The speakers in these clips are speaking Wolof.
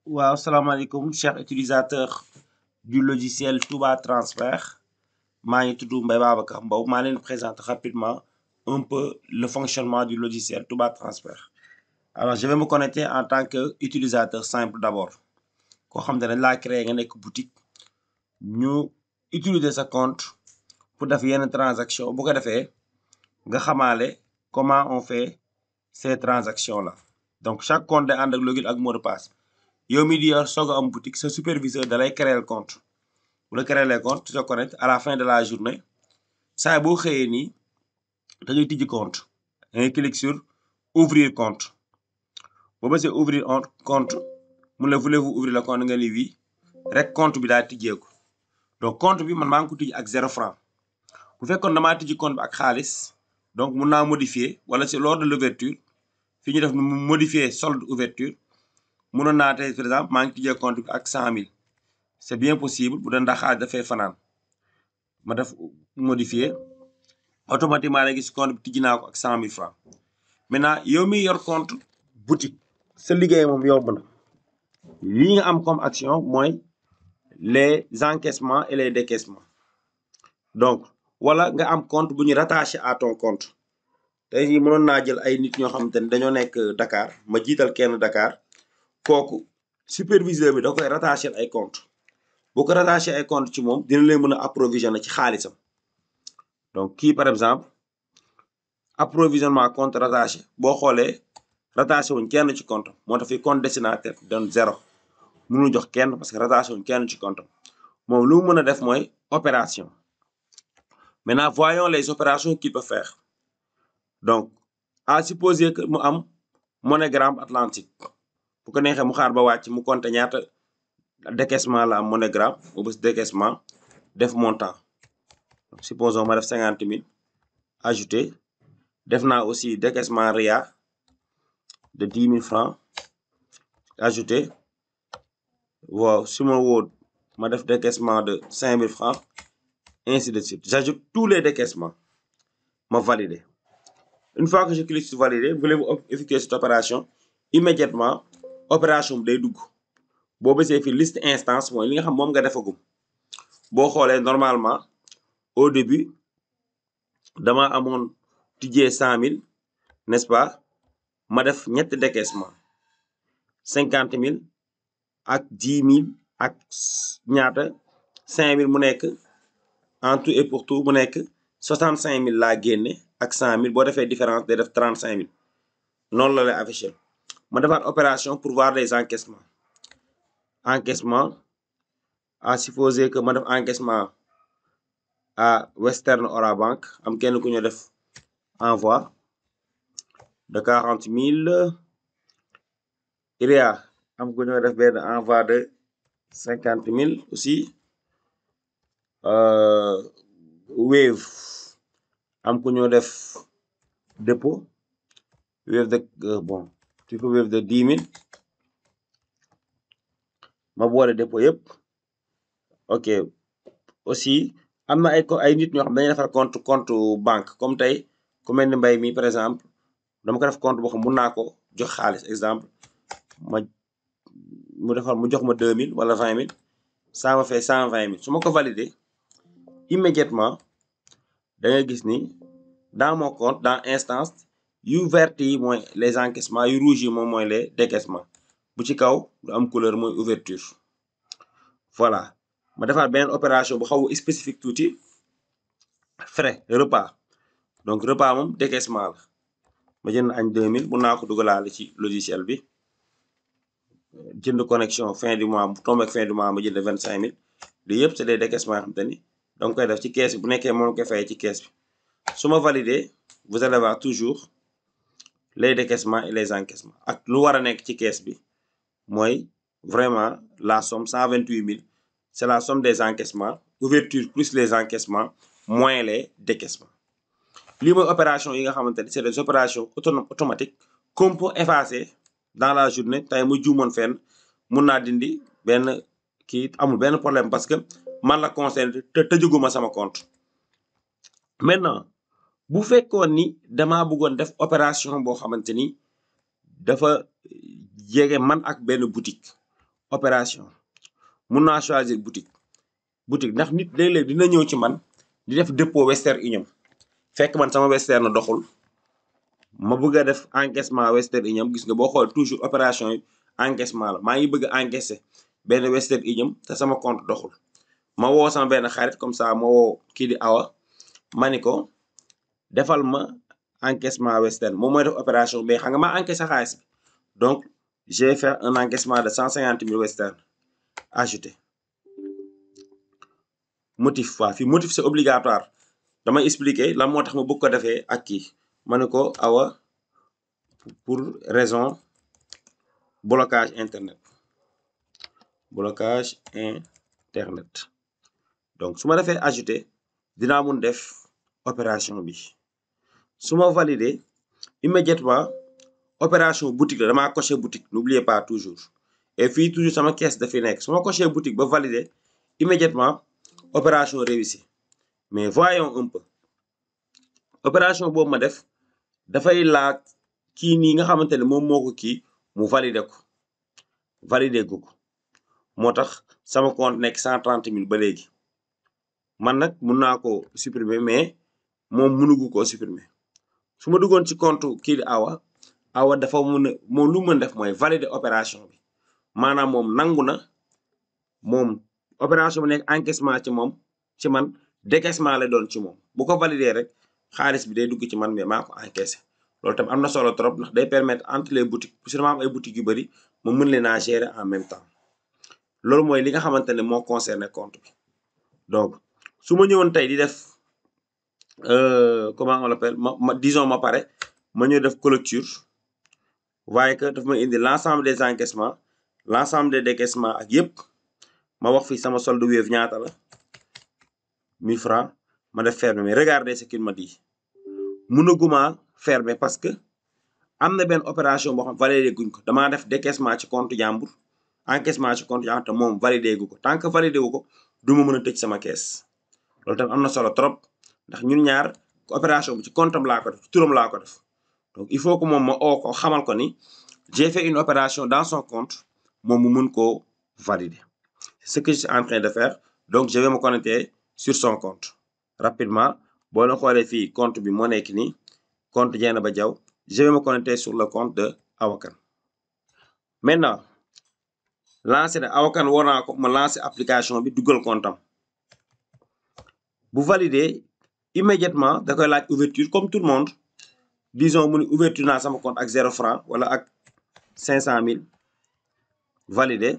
waaw salaamaaleykum chers utilisateurs du logiciel Touba Transfert maa ngi tudd Mbaye Babacar Mbow maa leen présente rapidement un peu le fonctionnement du logiciel Touba Transfert alors je vais me connecter en tant que utilisateur simple d'abord koo xam ne dañ laa créer nga nekk boutique ñu utiliser sa compte pour def yenn transaction bu ko defee nga xamaale comment on fait ces transactions là donc chaque compte day ànd ak login ak mot de passe yow mi di yor soog a am boutique sa superviseur da lay créer compte bu la créer les compte tu te connectes à la fin de la journée saa boo xëyee nii da ngay tijji compte da ngay clique sur ouvrir compte boo bësee ouvrir compte mun la voulez-vous ouvrir le compte nga ni oui rek compte bi daal tijjeeku donc compte bi man maa ngi ko tijji ak zéro franc bu fekkoon damaa tijji compte bi ak xaalis donc mun naa modifier wala c'est lors de l'ouverture fi ñu def modifier solde ouverture mënoon naa tey par exemple maa ngi tijjee compte bi ak cent mille c'est bien possible bu dee ndax xaalis dafay fanaan ma def modifier automatiquement da gis compte bi tijji naa ko ak cent mille francs maintenant yow mi yor compte boutique sa liggéey moom yomb na li nga am comme action mooy les encaissements et les décaissements donc wala nga am compte bu ñu rattaché à ton compte tey jii mënoon naa jël ay nit ñoo xamante ni dañoo nekk Dakar ma jiital kenn Dakar kooku superviseur bi da koy rattaché ay compte boo ko rattaché ay compte ci moom dina leen mën a approvisionner ci xaalisam donc kii par exemple approvisionnement compte rattaché boo xoolee rattaché wuñ kenn ci compte moo tax fi compte destinataire doon zéro mënul jox kenn parce que rattaché wuñ kenn ci compte moom lu mu mën a def mooy opération maintenant voyons les opérations qu'il peut faire donc à supposer que mu am MoneyGram Atlantique bu ko neexee mu xaar ba wàcc mu compter ñaata décaissement la am MoneyGram mu bës décaissement def montant donc supposons ma def cinquante mille ajouté def naa aussi décaissement RIA de dix mille francs ajouté waaw su ma wóot ma def décaissement de cinq mille francs ainsi de suite j'ajoute tous les décaissements ma valider une fois que je clique sur valider voulez-vous effectuer cette opération immédiatement opération bi day dugg boo bësee fi liste instance mooy li nga xam moom nga defagum boo xoolee normalement au début dama amoon tijjee cent mille n'est-ce pas ma def ñetti décaissement cinquante mille ak dix mille ak ñaata cinq mille mu nekk en tout et pour tout mu nekk soixante cinq mille laa génne ak cent mille boo defee différence day def trente cinq mille noonu la lay affiché ma defaat opération pour voir les encaissements encaissement à supposer que ma def encaissement à Western Orabank am kenn ku ñu def envoi de quarante mille IRIA am ku ñu def benn envoi de cinquante mille aussi Wave am ku ñu def dépôt Wave de bon tu peux Wave de dix mille ma boole dépôt yëpp ok aussi am na ay ay nit ñoo xam dañuy defar compte compte banque comme tey ku mel ni mbay mi par exemple dama ko def compte boo xam mun naa ko jox xaalis exemple ma mu defar mu jox ma deux mille wala vingt mille ça me fait cent vingt mille su ma ko valider immédiatement da ngay gis ni dans mon compte dans instance yu vert yi mooy les encaissements yu rouge yi moom mooy les décaissements bu ci kaw du am couleur mooy ouverture voilà ma defaat beneen opération bu xaw spécifique tuuti frais repas donc repas moom décaissement la ma jënd añ 2000 mun naa ko dugalaale ci logiciel bi jënd connexion fin du mois bu tombé ak fin du mois ma jënd 25000 lii yëpp c'est des décaissements yoo xam te ni danga koy def ci kees bi bu nekkee moom koy fay ci kees bi su ma valider vous allez voir toujours les décaissements et les encaissements ak lu war a nekk ci kees bi mooy vraiment la somme 128000 c'est la somme des encaissements ouverture plus les encaissements moins les décaissements lii mooy opération yi nga xamante ni c'est des opérations autonomes automatiques qu'on peut effacer dans la journée tey mu juumoon fenn mun naa dindi benn kii amul benn problème parce que man la concerné te tëjuguma sama compte maintenant bu fekkoon ni damaa bëggoon def opération boo xamante ni dafa jege man ak benn boutique opération mun naa choisir boutique boutique ndax nit léeg-léeg dina ñëw ci man di def dépôt Western Union fekk man sama Western na doxul ma bëgg a def encaissement Western Union gis nga boo xool toujours opération yi encaissement la maa ngi bëgg a encaisser benn Western Union te sama compte doxul ma woo sama benn xarit comme ça ma woo kii di awa ma ni ko defal ma encaissement Western moom mooy def opération mais xam nga maa encaissé xaalis bi donc je vais faire un encaissement de cent cinquante mille Western ajouté motif waa fii motif c'est obligatoire damay expliquer lan moo tax ma bëgg ko defee ak kii ma ne ko awa pour raison blocage internet blocage internet donc su ma defee ajouté dinaa mun def opération bi su ma valider immédiatement opération boutique la damaa coché boutique n'oubliez pas toujours et fii toujours sama caisse dafi nekk su ma coché boutique ba valider immédiatement opération réussie mais voyons un peu opération boobu ma def dafay laaj kii nii nga xamante ne moom moo ko kii mu valider ko valider gu ko moo tax sama compte nekk cent trente mille ba léegi man nag mun naa ko supprimer mais moom mënugu koo supprimer su ma duggoon ci compte kii di awa awa dafa mun a moom lu mën def mooy valider opération bi maanaam moom nangu na moom opération bi nekk encaissement ci moom ci man décaissement la doon ci moom bu ko valider rek xaalis bi day dugg ci man mais maa ko encaissé loolu tam am na solo trop ndax day permettre entre les boutiques puisque dama am ay boutiques yu bëri ma mën leen a gérer en même temps loolu mooy li nga xamante ne moo concerné compte bi donc su ma ñëwoon tey di def comment on l'appelle ma ma disons ma pare ma ñëw def clôture waaye que daf ma indi l'ensemble des encaissements l'ensemble des décaissements ak yëpp ma wax fii sama solde Wave ñaata la 1000 francs ma def fermer mais regardez ce qu'il m'a dit mënaguma fermer parce que am na benn opération boo xam validé guñ ko damaa def décaissement ci compte jàmbur encaissement ci compte jàmbur te moom validé gu ko tant que validé wu ko du ma mën a tëj sama caisse loolu tamit am na solo trop ndax ñun ñaar opération bi ci compte am laa ko def ci turam laa ko def donc il faut que moom ma oo ko xamal ko ni j'ai fait une opération dans son compte moom mu mun koo valider c'est ce que je suis en train de faire donc je vais me connecter sur son compte rapidement boo la xoolee fii compte bi moo nekk nii compte Dieynaba Diaw je vais me connecter sur le compte de Awakan maintenant lancer de Awakan woo naa ko ma lancer application bi dugal compte am bu valider immédiatement da koy laaj ouverture comme tout le monde disons mu ni ouverture naa sama compte ak zéro franc wala ak cinq cent mille valider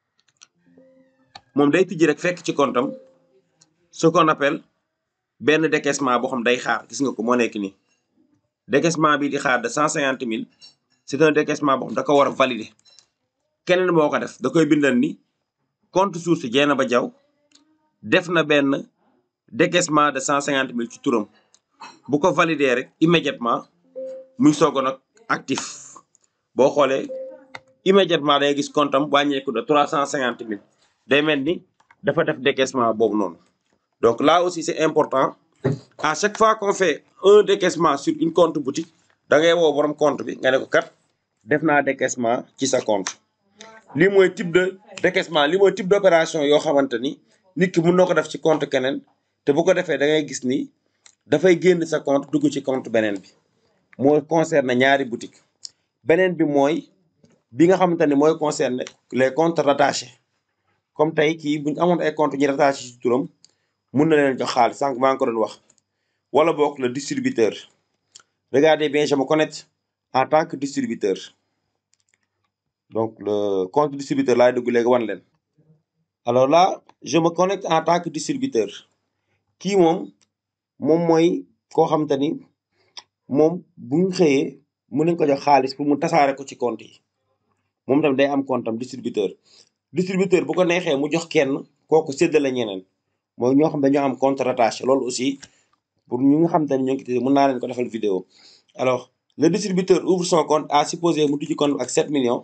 moom day tijji rek fekk ci compte am ce qu'on appelle benn décaissement boo xam day xaar gis nga ko moo nekk nii décaissement bi di xaar de cent cinquante mille c'est un décaissement boo xam da ko war a valider keneen moo ko def da koy bindal ni compte source Dieynaba Diaw def na benn décaissement de cent cinquante mille ci turam bu ko valider rek immédiatement muy soog a nag actif boo xoolee immédiatement day gis compte am wàññeeku de trois cent cinquante mille day mel ni dafa def décaissement boobu noonu donc là aussi c'est important à chaque fois qu'on fait un décaissement sur une compte boutique da ngay woo borom compte bi nga ne ko kat def naa décaissement ci sa compte lii mooy type de décaissement lii mooy type d'opération yoo xamante ni nit ki mun na ko def ci compte keneen te bu ko defee da ngay gis ni dafay génn sa compte dugg ci compte beneen bi mooy concerne ñaari boutique beneen bi mooy bi nga xamante ni mooy concerne les comptes rattachés comme tey kii bu ñu amoon ay comptes ñu rattaché ci turam mun na leen jox xaalis sànq maa ngi ko doon wax wala boog le distributeur regardez bien je me connecte en tant que distributeur donc le compte distributeur laay dugg léegi wan leen alors là je me connecte en tant que distributeur kii moom moom mooy koo xamante ni moom bu ñu xëyee mun nañ ko jox xaalis pour mu tasaare ko ci compte yi moom tamit day am compte am distributeur distributeur bu ko neexee mu jox kenn kooku séddale ñeneen mooy ñoo xam dañoo am compte rattaché loolu aussi pour ñu nga xam te ne ñoo ngi ci mën naa leen ko defal vidéo alors le distributeur ouvre son compte à supposer mu tijji compte ak 7 millions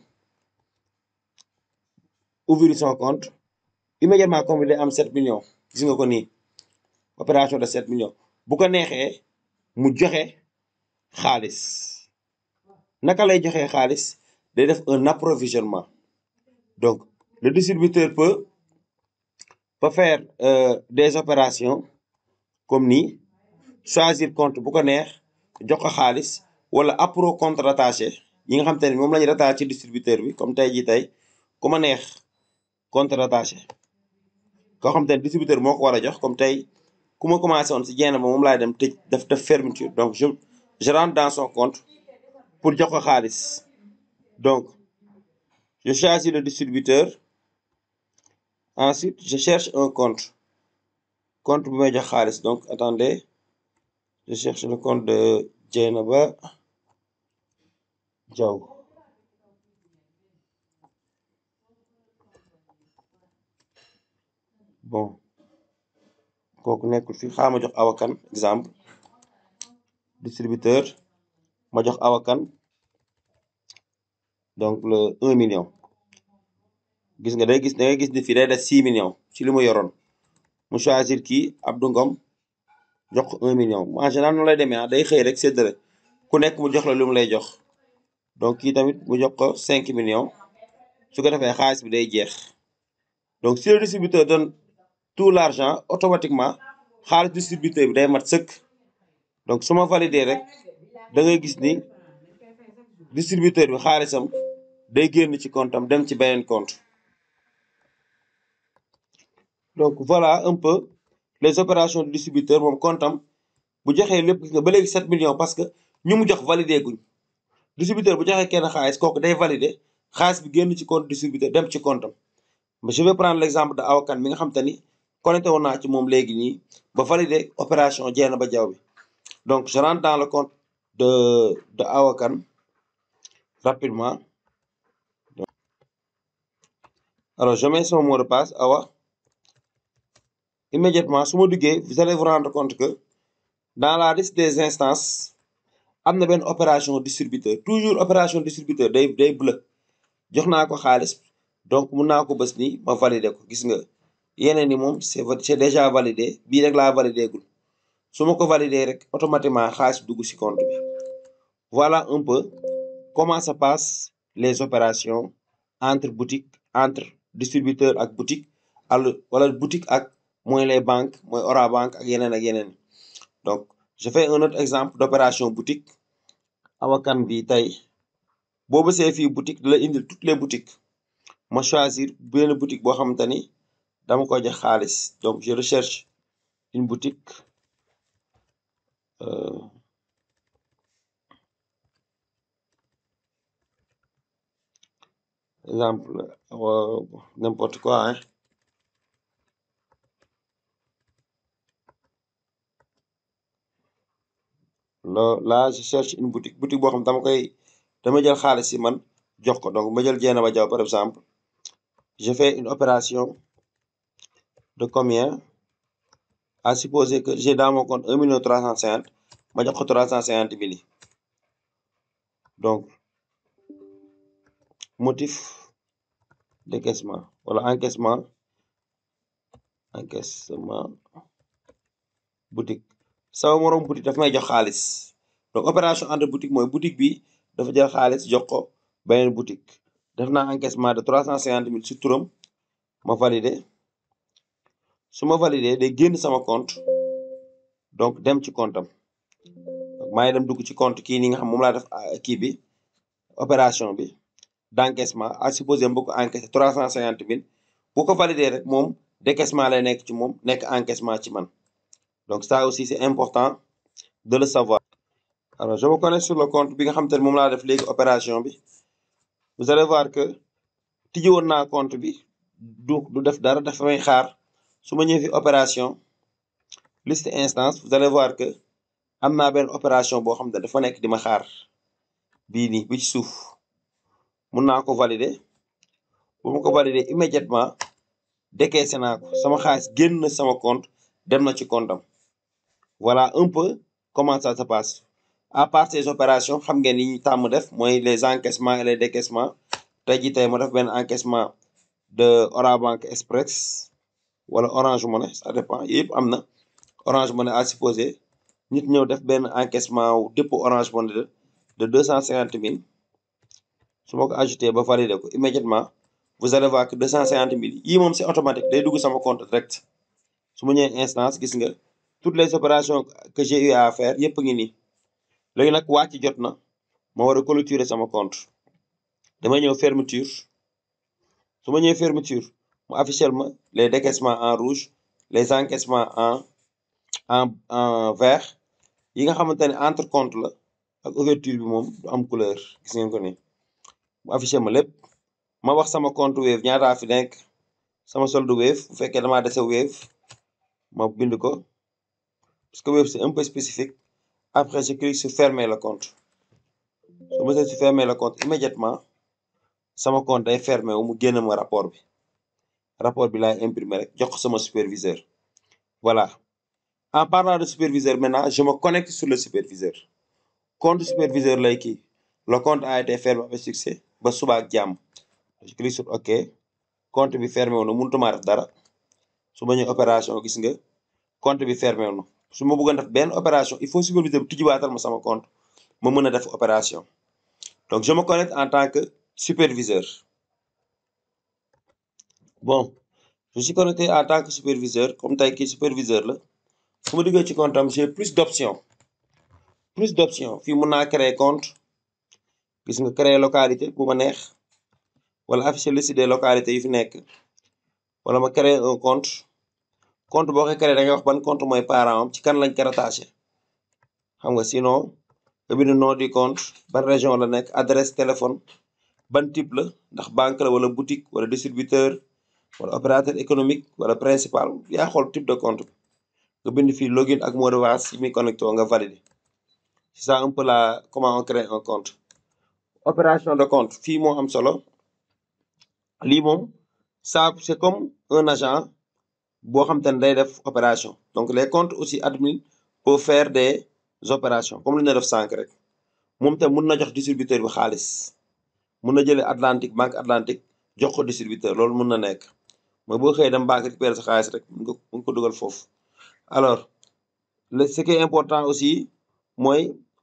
ouvrir son compte immédiatement compte bi day am 7 millions gis nga ko nii opération de 7 millions bu ko neexee mu joxe xaalis naka lay joxe xaalis day def un approvisionnement donc le distributeur peut peut faire euh, des opérations comme nii choisir compte bu ko neex jox ko xaalis wala appro compte rattaché yi nga xam te ne moom la ñu rattaché ci distributeur bi comme tey jii tey ku ma neex compte rattaché koo xam te ne distributeur moo ko war a jox comme tey ku ma commencé woon si jenn ba moom laay dem tëj def def fermeture donc je je rentre dans son compte pour jox ko xaalis donc je choisis le distributeur ensuite je cherche un compte compte bu may jox xaalis donc attendez je cherche le compte de Dieynaba Diaw bon kooku nekkul fi xaaral ma jox awakan exemple distributeur ma jox awakan donc le un million gis nga day gis da ngay gis ni fii day def six millions ci li mu yoroon mu choisir kii Abdou Ngom jox ko un million en général noonu lay demee ah day xëy rek séddale ku nekk mu jox la lu mu lay jox donc kii tamit mu jox ko cinq millions su ko defee xaalis bi day jeex donc si le distributeur donne tout l'argent automatiquement xaalis distributeur bi day mat sëkk donc su ma valider rek da ngay gis ni distributeur bi xaalisam day génn ci compte am dem ci beneen compte donc voilà un peu les opérations du distributeur moom compte am bu joxee lépp gis nga ba léegi 7 millions parce que ñu mu jox validé guñ distributeur bu joxee kenn xaalis kooku day validé xaalis bi génn ci compte distributeur dem ci compte am mais je vais prendre l'exemple de awakan mi nga xam te ni connecté woon naa ci moom léegi nii ba validé opération Dieynaba Diaw bi donc je rentre dans le compte de de awakan rapidement alors je mets son mot de passe awa immédiatement su ma duggee vous allez vous rendre compte que dans la liste des instances am na benn opération distributeur toujours opération distributeur day day bleu jox naa ko xaalis donc mun naa ko bës ni ma valider ko gis nga yeneen ni moom c'est c'est déjà validé bii rek laa validé gul su ma ko valider rek automatiquement xaalis dugg ci compte bi voilà un peu comment ça passe les opérations entre boutique entre distributeur ak boutique al wala boutique ak mooy les banques mooy Orabank ak yeneen ak yeneen donc je fais un autre exemple d'opération boutique awakan bi tey boo bësee fii boutique da la indil toutes les boutiques ma choisir benn boutique boo xamante ni dama ko jox xaalis donc je recherche une boutique euh, exemple euh, n'importe quoi hein là là je cherche une boutique boutique boo xam dama koy dama jël xaalis si man jox ko donc ma jël Dieynaba Diaw par exemple je fais une opération de combien à supposer que j'ai dans mon compte un million trois cent cinquante ma jox ko trois cent cinquante mille donc motif décaissement wala encaissement encaissement boutique sama moroom boutique daf may jox xaalis donc opération entre boutique mooy boutique bi dafa jël xaalis jox ko beneen boutique def naa encaissement de trois cent cinquante mille si turam ma validé su ma validé day génn sama compte donc dem ci compte am donc maa ngi dem dugg ci compte kii nii nga xam moom laa def kii bi opération bi d'encaissement à supposer mbokk encaissé trois cent cinquante mille bu ko validé rek moom décaissement lay nekk ci moom nekk encaissement ci man donc ça aussi c'est important de le savoir alors je me connecte sur le compte bi nga xam te ne moom laa def léegi opération bi vous allez voir que tijji woon naa compte bi du du def dara dafa may xaar su ma ñëwee fi opération liste instance vous allez voir que am naa benn opération boo xam ne dafa nekk di ma xaar bii nii bi ci suuf mun naa ko valider bu ma ko valider immédiatement décaissé naa ko sama xaalis génn na sama compte dem na ci compte am voilà un peu comment ça se passe à part ces opérations xam ngeen ni ñu tàmm def mooy les encaissements et les décaissements tey jii tey ma def benn encaissement de Orabank Express wala Orange Money ça dépend yëpp am na Orange Money à supposer nit ñëw def benn encaissement wu dépôt Orange Money de de deux cent cinquante mille su ma ko ajouté ba validé ko immédiatement vous allez voir que deux cent cinquante mille yii moom c'est automatique day dugg sama compte direct su ma ñëwee instance gis nga toutes les opérations que j'ai eu à faire yëpp a ngi nii léegi nag wàcc jot na ma war a clôturer sama compte damay ñëw fermeture su ma ñëwee fermeture mu afficher ma les décaissements en rouge les encaissements en en en vert yi nga xamante ne entre compte la ak ouverture bi moom du am couleur gis ngeen ko ni mu afficher ma lépp ma wax sama compte Wave ñaataa fi nekk sama solde Wave bu fekkee damaa dese Wave ma bind ko parce que Wave c'est un peu spécifique après je clique sur fermer le compte su ma see sur fermer le compte immédiatement sama compte day fermé wu mu génn ma rapport bi rapport bi laay imprimer rek jox ko sama superviseur voilà en parlant de superviseur maintenant je me connecte sur le superviseur compte superviseur lay kii le compte a été fermé avec succès ba suba ak jàmm je clique sur ok compte bi fermé wu na mënutuma def dara su ma ñëw opération gis nga compte bi fermé wu na su ma bëggoon def benn opération il faut superviseur bi tijjiwaatal ma sama compte ma mën a def opération donc je me connecte en tant que superviseur bon je suis connecté en tant que superviseur comme tey kii superviseur la su ma duggee ci compte am j'ai plus d'options plus d'options fii mun naa créer compte gis nga créer localité bu ma neex wala afficher liste des localités yi fi nekk wala ma créer un compte compte boo koy créer da ngay wax ban compte mooy parent am ci kan lañ ko rattaché xam nga sinon nga bind nom du compte ban région la nekk adresse téléphone ban type la ndax banque la wala boutique wala distributeur wala opérateur économique wala principal yaa xool type de compte bi nga bind fii login ak mot de passe yi muy connecté nga valider c'est ça un peu la comment on crée un compte opération de compte fii moo am solo lii moom ça c'est comme un agent boo xam te ne day def opération donc les comptes aussi admin peuvent faire des opérations comme li ñu def sànq rek moom tam mun na jox distributeur bi xaalis mun na jëlee Atlantique banque Atlantique jox ko distributeur loolu mun na nekk mooy boo xëyee dem banque récupérer sa xaalis rek mun nga mun ko dugal foofu alors le ce qui est important aussi mooy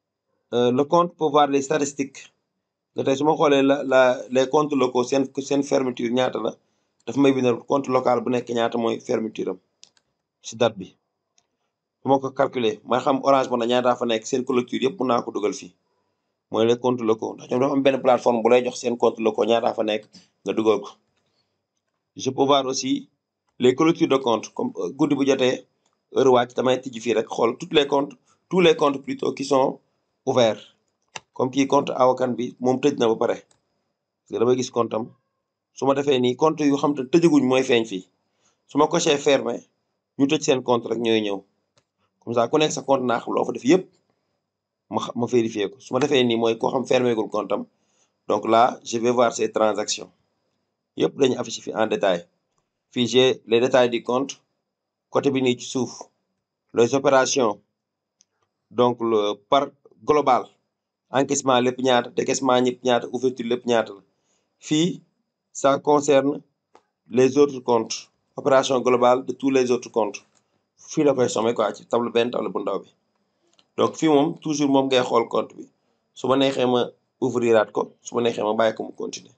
le compte peut voir les statistiques nga tey su ma xoolee la la les comptes locaux seen seen fermeture ñaata la daf may bindal compte local bu nekk ñaata mooy fermeture am si date bi su ma ko calculer ma xam orange mo na ñaataa fa nekk seen clôture yëpp mun naa ko dugal fii mooy les comptes locaux ndax ñoom dafa am benn plateforme bu lay jox seen compte locaux ñaataa fa nekk nga dugal ko je peux voir aussi les clôtures de compte comme guddi bu jotee heure wàcc damay tijji fii rek xool toutes les comptes tous les comptes plutôt qui sont ouverts comme kii compte awakan bi moom tëj na ba pare parce que damay gis compte am su ma defee nii compte yu xam te tëjaguñ mooy feeñ fii su ma coché fermé ñu tëj seen compte rek ñooy ñëw comme ça ku nekk sa compte naa xam loo fa def yëpp ma ma vérifier ko su ma defee nii mooy koo xam fermé gul compte am donc là je vais voir ces transactions yëpp dañu affiché fi en détail fii j'ai les détails du compte côté bi nii ci suuf les opérations donc le par global encaissement lépp ñaata décaissement ñëpp ñaata ouverture lépp ñaata la fii ça concerne les autres comptes opération globale de tous les autres comptes fii la koy somme quoi ci table benn table bu ndaw bi donc fii moom toujours moom ngay xool compte bi su ma neexee ma ouvriraat ko su ma neexee ma bàyyi ko mu continuer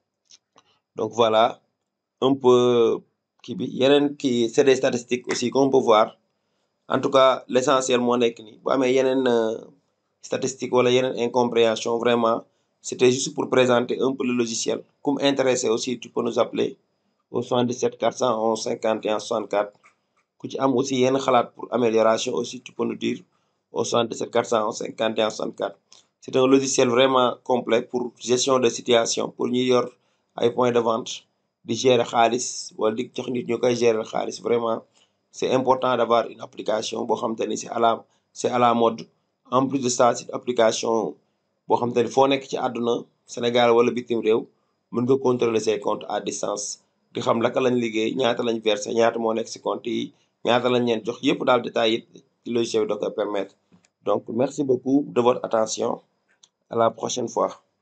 donc voilà un peu kii bi yeneen kii c'est des statistiques aussi qu'on peut voir en tout cas l'essentiel moo nekk nii bu amee yeneen statistique wala yeneen incompréhension vraiment c'était juste pour présenter un peu le logiciel comme intéressé aussi tu peux nous appeler au 77 411 51 64 ku ci am aussi yenn xalaat pour amélioration aussi tu peux nous dire au 77 411 51 64 c'est un logiciel vraiment complet pour gestion de situation pour ñuy yor ay points de vente di gérer xaalis wala di jox nit ñu koy gérer xaalis vraiment c'est important d'avoir une application boo xam te ni c'est à la c'est à la mode en plus de ça c'est application boo xam te ni foo nekk ci àdduna Sénégal wala bitim réew mën nga contrôler ses comptes à distance di xam laka lañ liggéey ñaata lañ versé ñaata moo nekk ci compte yi ñaata lañ leen jox yëpp daal détail yi ci logiciel bi da koy permettre donc merci beaucoup de votre attention à la prochaine fois